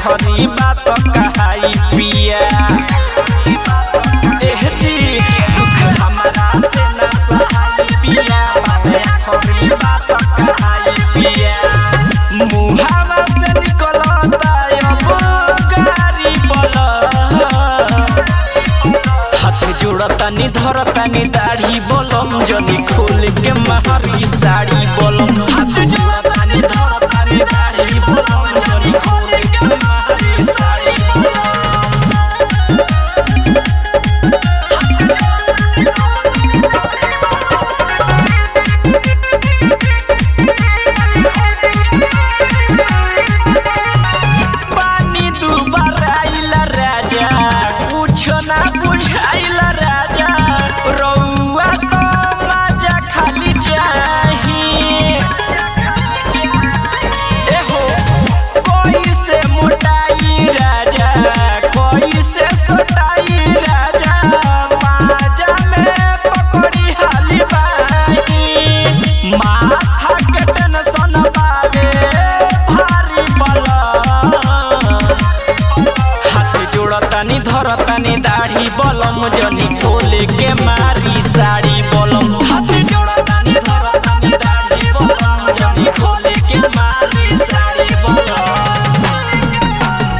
आखरी बात कहाई पिया एह जी दुख हमरा से ना सहाई पिया बात आखरी बात कहाई पिया मुहावा से निकलता अब गारी बला हाथ जोड़तानी धरतानी दाढ़ी बोलम जदी खोल के मारी साड़ी बोलम हाथ जोड़तानी धरतानी दाढ़ी बोलम जदी खोल के मारी साड़ी बोलम पानी दुबार आइला राजा कुछो ना बुझाइला राजा रउआ तो मजा खाली चाही एहो कोई से मोटाई राजा कोई से सोटाई राजा माजा में पकड़ी हाली बाई माथा के टेंशन बावे भारी बला हाथ जोड़तानी धरतानी दाढ़ी बलम जनी खोले के मारी साड़ी बलम हाथ जोड़तानी धरतानी दाढ़ी बलम जनी खोले के मारी साड़ी बलम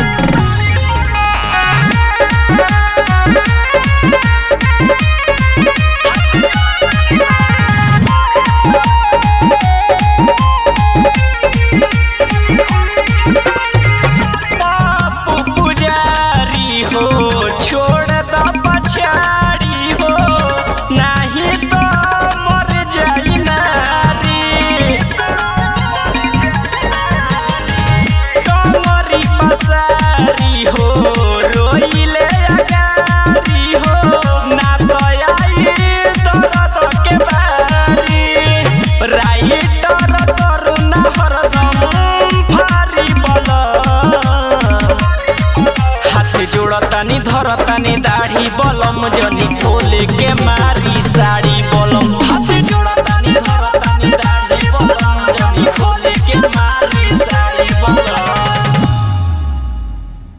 बापू पुजारी हो छोड़ द पछाड़ी हो नाही तो मर जाई नारी कमरी पसारी हो रोइले अगारी हो ना तो आई दर्द के बारी राइटर करुणा हरदम भारी बला हाथ जोड़तानी धरतानी दाढ़ी बलम जनी खोले के मारी साड़ी